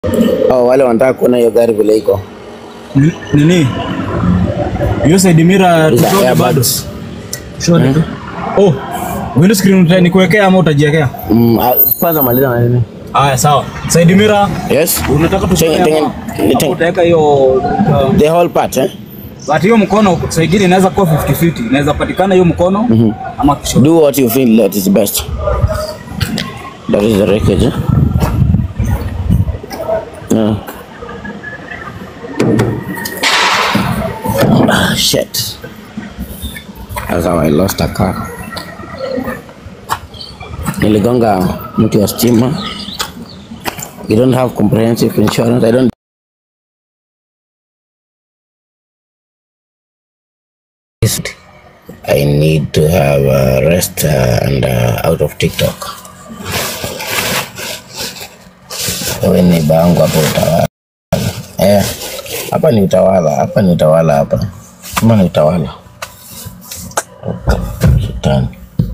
Oh, wale wanataka kuona hiyo gari vile iko. Ni- Nini? Hiyo side mirror Hizo tutoke bado. airbags. Shone. Oh, window screen uta- nikuwekea ama utajiwekea? Mm, ah, kwanza maliza na nini? Haya sawa. Side mirror Yes. unataka Tengen- tutoke tengen- hapa. tengen- Hapo Utaweka hiyo uh, The whole part, eh? but hiyo mkono saidini inaweza kuwa 50-50. Inaweza patikana hiyo mkono ama kishoto. Do what you feel that is best. That is the wreckage, eh? Yeah. Ah, shit. That's how I lost a car. Niligonga mti wa stima. You don't have comprehensive insurance. I don't I need to have a rest uh, and uh, out of TikTok. Wewe ni bangu hapo utawala. Eh, hapa ni utawala, hapa ni utawala hapa. Kama ni utawala. Shetani.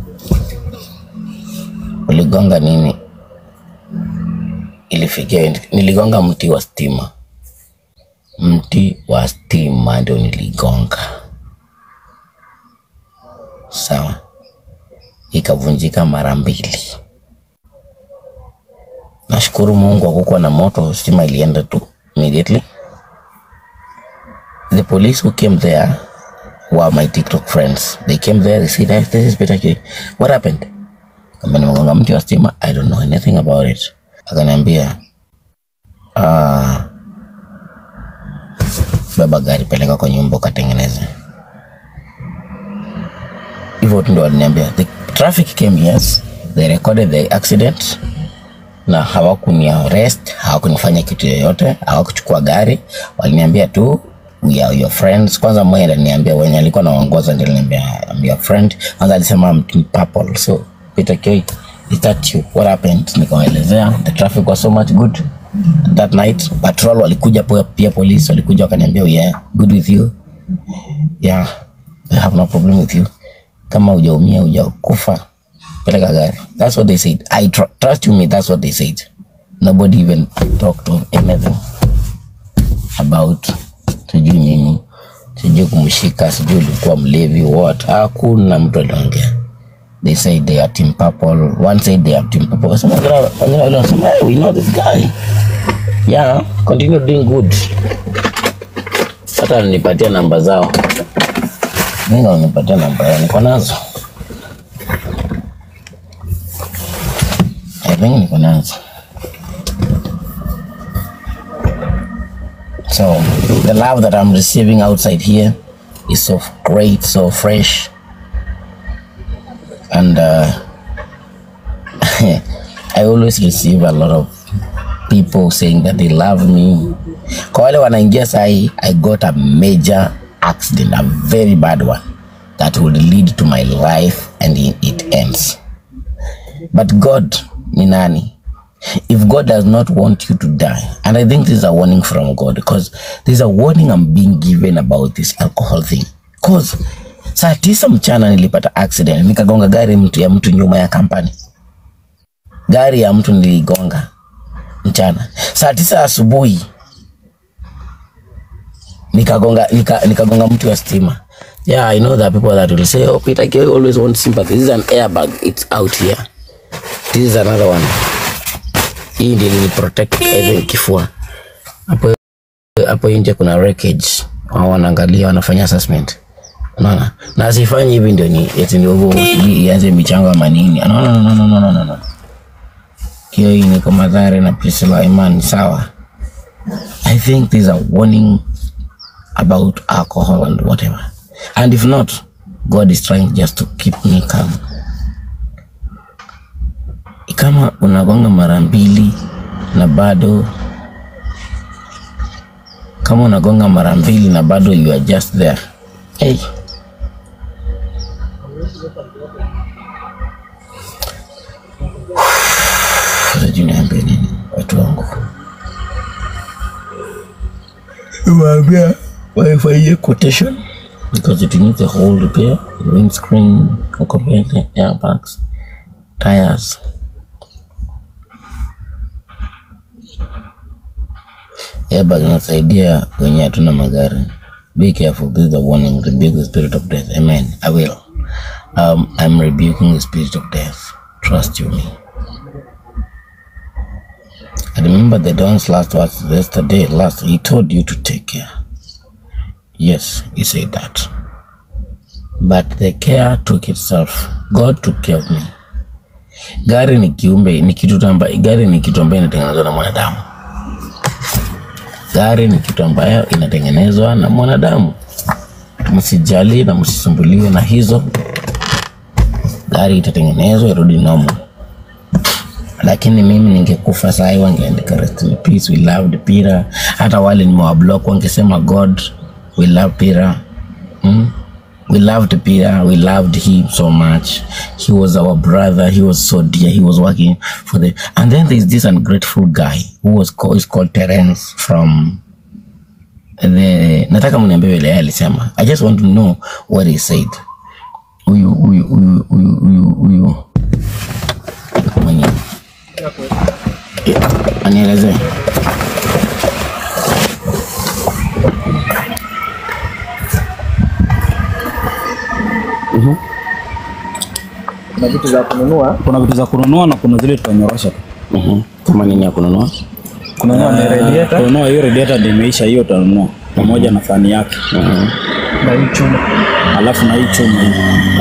Uligonga nini? Ilifikia niligonga mti wa stima. Mti wa stima ndio niligonga. Sawa, ikavunjika mara mbili. Nashukuru Mungu hakukuwa na moto, stima ilienda tu immediately. The police who came there were my TikTok friends. They came there, they said, "Hey, this is Peter K. What happened? Kama nimegonga mti wa stima, I don't know anything about it. Akaniambia, ah, beba gari peleka kwa nyumba ukatengeneze. hivyo tu ndo waliniambia the traffic came yes they recorded the accident na hawakuni arrest hawakunifanya kitu yoyote hawakuchukua gari waliniambia tu we are your friends kwanza mmoja aliniambia wenye alikuwa naongoza ndio aliniambia I'm your friend kwanza alisema I'm in purple so Peter K is that you what happened nikawaelezea the traffic was so much good that night patrol walikuja pia, pia police walikuja wakaniambia "Oh, yeah good with you yeah I have no problem with you kama hujaumia hujakufa peleka gari that's what they said i tr trust you me that's what they said nobody even talked of anything about sijui nini sijui kumshika sijui ulikuwa mlevi what hakuna mtu aliongea they said they are team purple one said they are team purple Wasema wengine wengine wale wanasema hey, we know this guy yeah continue doing good hata nipatia namba zao Mungu amenipatia namba yao, niko nazo. I think niko nazo. So the love that I'm receiving outside here is so great, so fresh, and uh, I always receive a lot of people saying that they love me. Kwa wale wanaingia sahi, I got a major accident, a very bad one that would lead to my life and it it ends. But God ni nani? If God does not want you to die, and I think this is a warning from God because there's a warning I'm being given about this alcohol thing. Cause saa tisa mchana nilipata accident, nikagonga gari mtu ya mtu nyuma ya kampani. Gari ya mtu niligonga mchana. Saa tisa asubuhi nikagonga nika, nikagonga mtu wa stima. Yeah, I know that people that will say, oh, Peter K always wants sympathy. This is an airbag. It's out here. This is another one. Hii ndio ili protect even kifua. Hapo hapo nje kuna wreckage. Wao wanaangalia wanafanya assessment. Unaona? Na asifanyi hivi ndio ni eti ndio hivyo sijui ianze michango ama nini. No, no, no, no, no, no, no, no. Hiyo hii ni kwa madhara na Priscilla Iman sawa. I think there's a warning about alcohol and whatever. And if not, God is trying just to keep me calm. Kama unagonga mara mbili na bado kama unagonga mara mbili na bado you are just there. Hey. Sijui niambie nini watu wangu. Waambia waifanyie quotation because it needs a whole repair, windscreen, ukomete, airbags, tires. Airbag inasaidia kwenye hatuna magari. Be careful. This is a warning. Rebuke the spirit of death. Amen. I will. Um, I'm rebuking the spirit of death. Trust you me. I remember the Don's last words yesterday. Last, he told you to take care. Yes, he said that. But the care took itself. God took care of me. Gari ni kiumbe, ni kitu amba, gari ni kitu ambayo inatengenezwa na mwanadamu. Gari ni kitu ambayo inatengenezwa na mwanadamu. Msijali na msisumbuliwe na hizo. Gari itatengenezwa irudi normal. Lakini mimi ningekufa saa hii wangeandika rest in peace, we loved Pira. Hata wale nimewablock wangesema God, we love Pira. Mm? We loved Peter. We loved him so much. He was our brother. He was so dear. He was working for the. And then there's this ungrateful guy who was called, is called Terence from the. Nataka mniambie vile yeye alisema. I just want to know what he said. Huyu huyu huyu huyu huyu huyu mwenye anielezee. Kuna vitu za kununua. Kuna vitu za kununua na kuna zile tutanyorosha tu. Mhm. Kama nini ya kununua? Kununua ni radiator Kununua hiyo radiator ndio imeisha, hiyo utanunua pamoja na fani yake, Mhm. na hii chuma. alafu na hii chuma hii.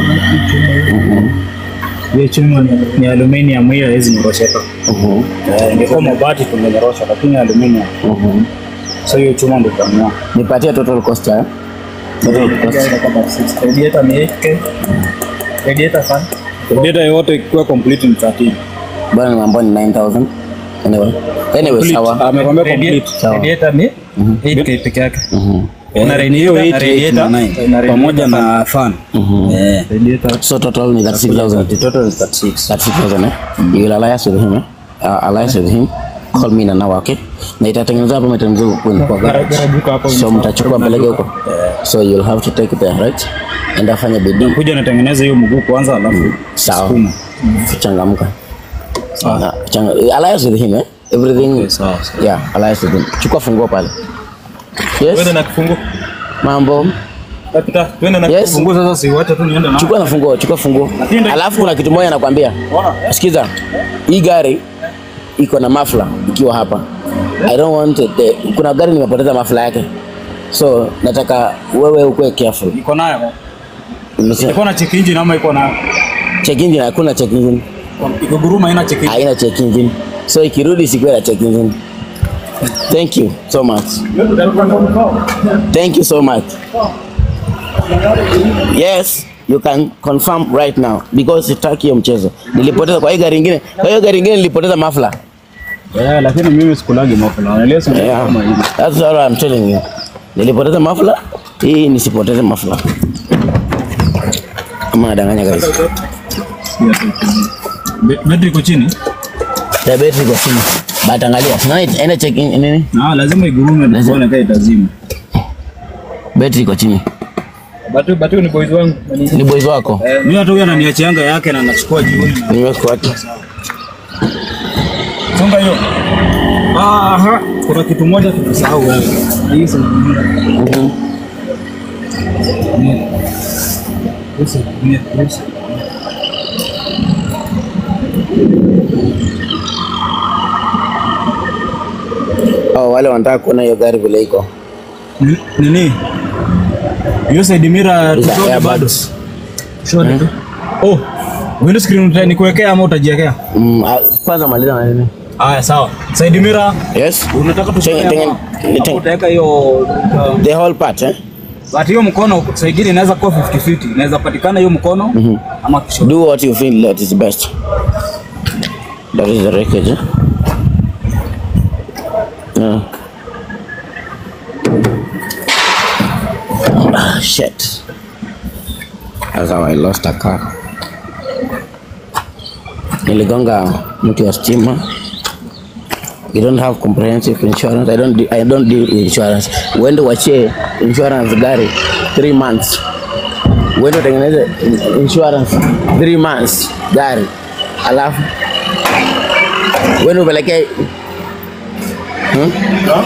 Hiyo chuma ni, ni aluminium hiyo haiwezi nyorosheka. Mhm. Eh, ingekuwa mabati tungenyorosha, lakini aluminium. Mhm. So hiyo chuma ndio utanunua. Nipatie total cost ya total cost. Radiator ni 8k. Radiator fan. Radiator yote ikiwa complete ni 13. Bwana nimeambiwa ni 9000. Anyway. Anyway, Complete. sawa. Amekwambia complete. Radiator, Sawa. radiator ni 8k peke yake. Mhm. Eh, Na ni hiyo radiator- 8 8 na radiator- 9 na pamoja na fan. Eh. Radiator So total ni 36000. Total is 36. 36000 eh? You will alliance with him eh? Uh, alliance with him. Call me na now okay? Na itatengenezwa hapa imetengenezwa kwenu kwa garage. garage iko hapo. So mtachukua peleke huko. So you'll have to take it there, right? And afanye bidii. Kuja natengeneza hiyo mguu kwanza alafu Sawa. sukuma. Changamka. Na, changa, alliance with him eh? Everything. sawa, sawa. Yeah, alliance with him. Chukua funguo pale. Yes. Twende na kifungu. Mambo. Kapita, twende na Yes. kifungu sasa siwache tu niende na. Chukua na funguo, chukua funguo. Lakini- Alafu kuna kitu moja nakwambia. Ona. Sikiza, hii gari iko na mafla ikiwa hapa. I don't want it. The, kuna gari nimepoteza mafla yake, so nataka wewe ukue careful. Iko nayo. Nimesema Iko na check engine ama iko na check engine, hakuna check engine, iko guruma ina check engine. haina check engine, so ikirudi sikuwe na check engine. Thank you so much. Thank you so much. Yes, you can confirm right now because sitaki hiyo mchezo. Nilipoteza kwa hiyo gari ingine, kwa hiyo gari ingine nilipoteza mafla. Yeah, lakini mimi sikulagi mafula. Unaelewa sio Yeah, kama hivi. that's all I'm telling you. Nilipoteza mafla, hii nisipoteze mafla. Ama nadanganya guys. Be- Betri iko chini. The battery iko chini. But angalia, sina ina check in nini? Na lazima igurume ndio Lazima. uone kama itazima. Battery iko chini. Batu batu ni boys wangu. Ni boys wako. Mimi hata huyu ananiachianga yake na nachukua jioni. Nimekuacha. Songa hiyo. Aha, kuna kitu moja tumesahau wewe. Hii sasa. Mhm. Hizi ni hizi. Oh, wale wanataka kuona hiyo gari vile iko. Ni- Nini? Hiyo side mirror Hizo tutoke bado. airbags. Shona tu. Oh, window screen uta- nikuwekea ama utajiwekea? Mm, ah, kwanza maliza na nini? Haya, sawa. Side mirror Yes. unataka Tengen- tushike tengen- hapa. tengen- Hapo utaweka hiyo uh, The whole part eh? but hiyo mkono saa ingine inaweza kuwa 50-50. Inaweza patikana hiyo mkono ama kishoto. Do what you feel that is best. That is the wreckage. Eh? Yeah. Ah, shit. That's how I lost a car. Niligonga mti wa stima. You don't have comprehensive insurance. I don't, I don't deal with insurance. Uende wachie insurance gari 3 months uende utengeneze in- insurance 3 months gari, alafu uende upelekee Hmm? No?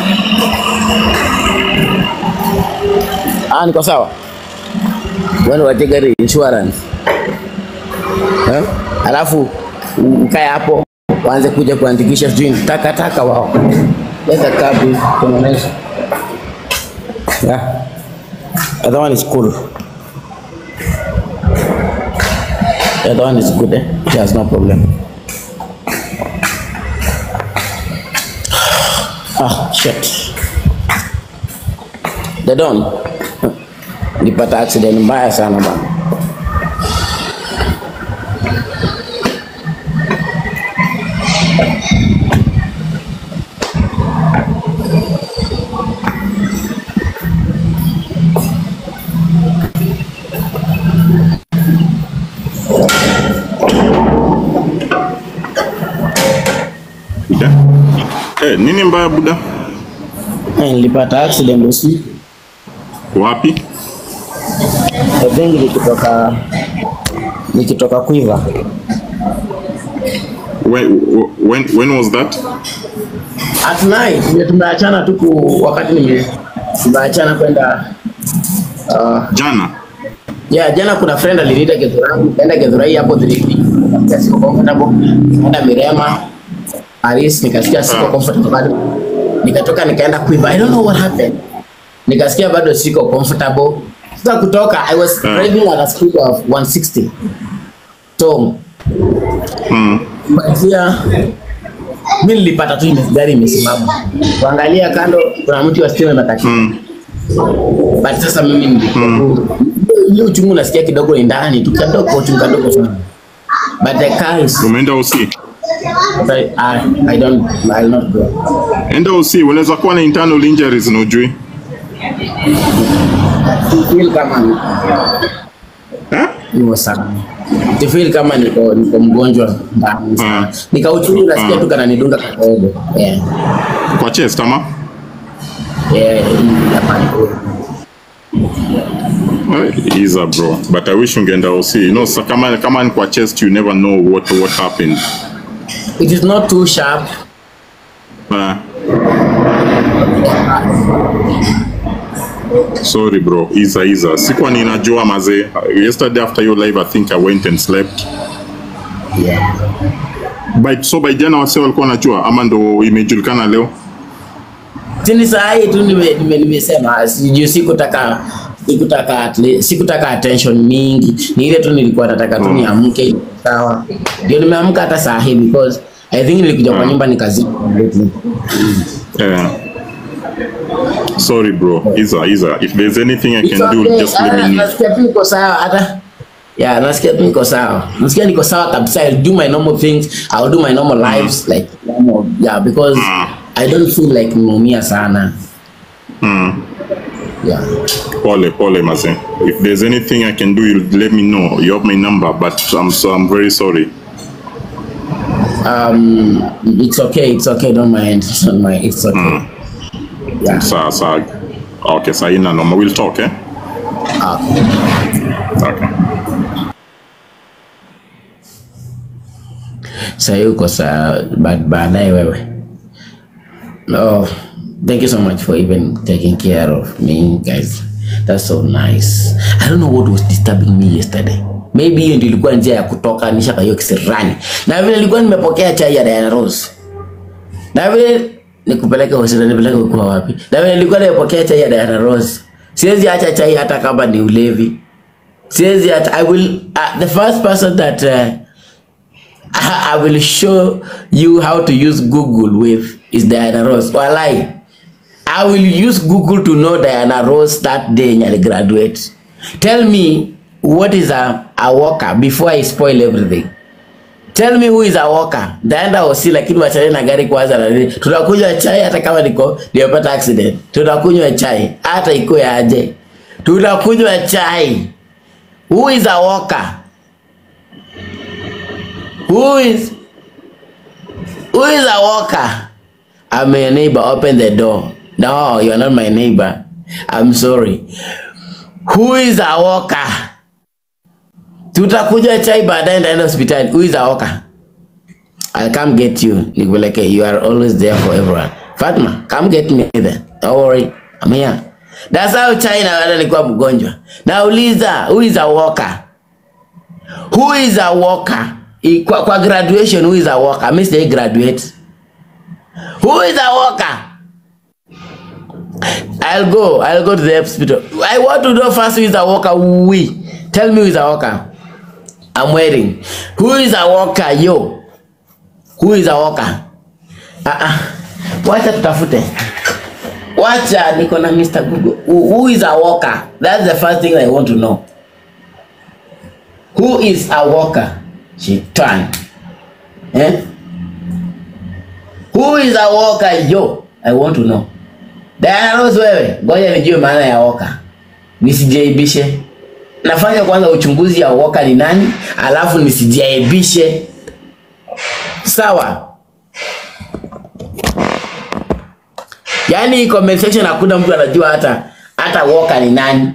Ah, niko sawa. Wewe wache gari insurance. Eh? Alafu u- ukae hapo waanze kuja kuandikisha sijui taka taka wao. Leta kabi kuonesha. Yeah. That one is cool. Yeah, that one is good, eh? There's no problem. Ah, shit. The Don. Nipata accident mbaya sana bana. Buda. Eh, nini mbaya Buda? Eh, Nilipata accident usiku. Wapi? I think nikitoka nikitoka Quiver. When, when, when was that? At night ndio tumeachana tu ku- wakati nime tumeachana kwenda uh, Jana. Yeah, jana kuna friend aliniita Githurai, kaenda Githurai hapo 3D. Nikasikia siko comfortable. Nikaenda Mirema, Paris, nikasikia siko Ah. comfortable bado. Nikatoka nikaenda Quiver. I don't know what happened. Nikasikia bado siko comfortable. Sasa kutoka I was Ah. driving at a speed of 160. So, Mm. kuanzia mimi nilipata tu ime- gari imesimama. Kuangalia kando kuna mti wa stima umekatika. Mm. But sasa mimi nilikuwa tu ile uchungu nasikia kidogo ni ndani tu kidogo uchungu kidogo sana. But the car is Umeenda OC? I, I don't I'll not go. Enda OC, unaweza kuwa na internal injuries na ujui. I feel kama ni Eh? niko sana. I feel kama niko niko mgonjwa ndani sana. Mm. Nika uchungu nasikia Mm. tu kana nidunga kidogo. Yeah. Kwa chest ama? Yeah, hapa niko. Eh, Iza bro. But I wish ungeenda OC. You know, so kama kama ni kwa chest you never know what what happened. It is not too sharp. Uh, sorry bro, Iza Iza. Sikuwa ninajua mazee. Yesterday after your live I think I went and slept. Yeah. By, so by jana wase walikuwa wanajua ama ndo imejulikana leo? Tini saa hii tu nime- nime- nimesema sijui sikutaka sikutaka at least- sikutaka attention mingi, ni ile tu nilikuwa nataka tu niamke sawa, ndio nimeamka hata saa hii because I think nilikuja kwa Mm. nyumba nikazima lately. Yeah. Sorry bro, Iza Iza. If there's anything I It's can do, okay. just let Ah, me know. Nasikia tu niko sawa hata yeah, nasikia tu niko sawa, nasikia niko sawa kabisa. I'll do my normal things, I'll do my normal lives like normal, yeah, because Mm. I don't feel like nimeumia sana Mm. yeah. Pole pole maze. If there's anything I can do, you let me know. You have my number, but I'm so I'm very sorry. Um, it's okay, it's okay, don't mind, don't mind, it's okay. Yeah. Sa sa. Okay, sa ina noma. We'll talk, eh? Ah. Okay. Sasa uko saa ba- baadaye wewe. No, thank you so much for even taking care of me guys. That's so nice. I don't know what was disturbing me yesterday. Maybe hiyo ndio ilikuwa njia ya kutoka nisha kwa hiyo kisirani. Na vile nilikuwa nimepokea chai ya Diana Rose. Na vile nikupeleke hospitali nipeleke kwa wapi? Na vile nilikuwa nimepokea chai ya Diana Rose. Siwezi acha chai hata kama ni ulevi. Siwezi acha I will uh, the first person that uh, I I will show you how to use Google with is Diana Ross. Walai. I will use Google to know Diana Ross that day when I graduate. Tell me what is a, a walker before I spoil everything. Tell me who is a walker. Ndaenda hosi lakini wachane na gari kwanza na nini. Tunakunywa chai hata kama niko nimepata accident. Tunakunywa chai hata ikuwe aje. Tunakunywa chai. Who is a walker? Who is who is a walker? I'm your neighbor. Open the door. No, you're not my neighbor. I'm sorry. Who is a walker? Tutakunywa chai baadaye ndaenda hospitali. Who is a walker? I'll come get you. Nikupeleke. You are always there for everyone. Fatma, come get me there. Don't worry. I'm here. That's how China wale nilikuwa mgonjwa. Nauliza, who is a worker? Who is a worker? I- Kwa, kwa graduation, who is a worker? Mimi sijai graduate. Who is a worker? I'll go. I'll go to the hospital. I want to know first who is a worker. We. Tell me who is a worker. I'm waiting. Who is a worker? Yo. Who is a worker? Ah ah. Wacha tutafute. Wacha niko na Mr. Google. Who, who is a worker? That's the first thing I want to know. Who is a worker? Shetani. Eh? Who is a worker? Yo, I want to know. Diana Rose wewe, ngoja nijue maana ya woka. Nisijaibishe. Nafanya kwanza uchunguzi ya woka ni nani, alafu nisijaibishe. Sawa? Yaani comment section hakuna mtu anajua hata hata woka ni nani.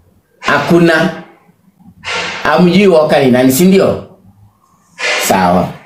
Hakuna. Hamjui woka ni nani, si ndio? Sawa.